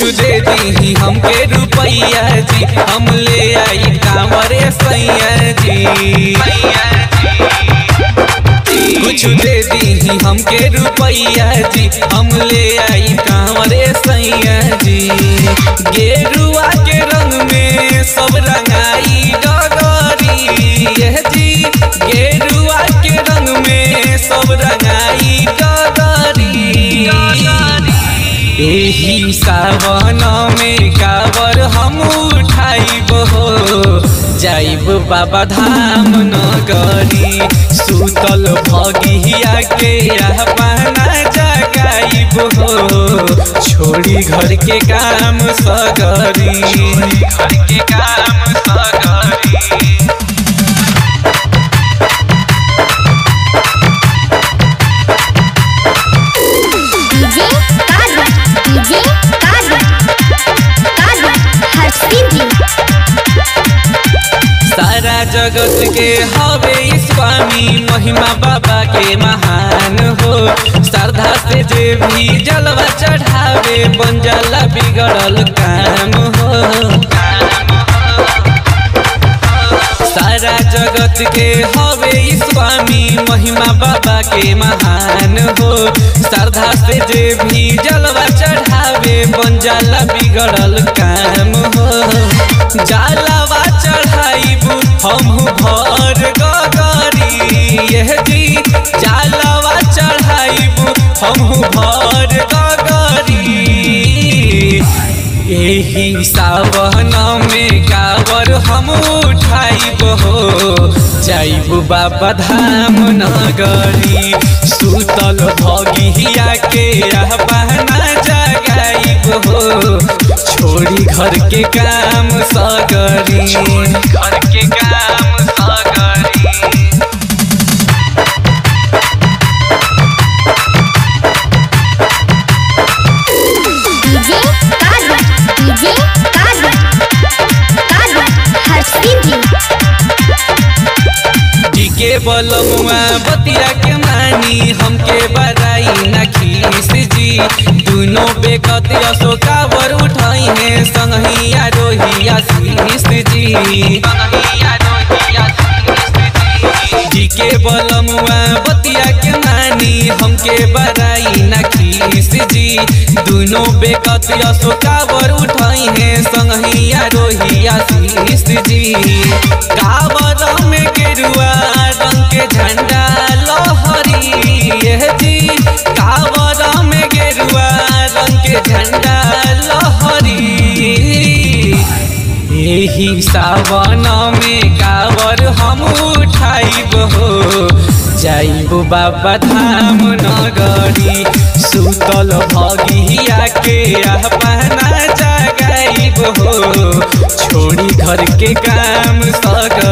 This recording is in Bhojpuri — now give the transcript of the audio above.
कुछ दे दी हमके रुपैया जी हम ले आई कांवरे सैया जी कुछ दे दी हमके रुपैया जी हम ले आई कांवरे सैया जी गेरुआ के रंग में सब रंगाई डगरी यह जी गेरुआ के रंग में सब रंगाई डगरी एही सावन में कावर हम उठाइब हो जाइब बाबा धाम नगरी सुतल भगिया के अपना जगाइब हो छोड़ी घर के काम सगरी घर के काम सगरी डीजे कादर डीजे कादर कादर हर्षिल जी सारा जगत के हवे स्वामी महिमा बाबा के महान हो श्रद्धा से जे भी जलवा चढ़ावे बन जाला बिगड़ल काम हो सारा जगत के हवे स्वामी महिमा बाबा के महान हो श्रद्धा से जे भी जलवा चढ़ावे बन जाला बिगड़ल काम हो जलवा चढ़ाइबू हम भर गगरी यह जी जलवा चढ़ाइबू हम भर गगरी एही सावन में कावर हम उठाइब हो जाइब बाबा धाम नगरी सुतल भगिया के बहना जगाइब हो छोड़ी घर के काम सगरी घर के काम सगरी डीजे कादर डीजे कादर कादर हर्षिल जी डीके बलमुआ बतिया के मानी हमके बराई न खीस जी दुनो बेकत अशोकावर उठाई है संगहिया रोहिया शीस जी डीके बलमुआ बतिया के मानी हमके बराई न खीस जी दुनो बेकत अशोकावर उठाई है संगहिया रोहिया शीस जी कावर में गेरुआ रंग के झंडा लहरी यह जी कावर में गेरुआ रंग के झंडा लहरी यही सावन में कावर हम उठाइब हो जाइब बाबा धाम नगरी सुतल भगिया के अपना जगाइब हो छोड़ी घर के काम सगर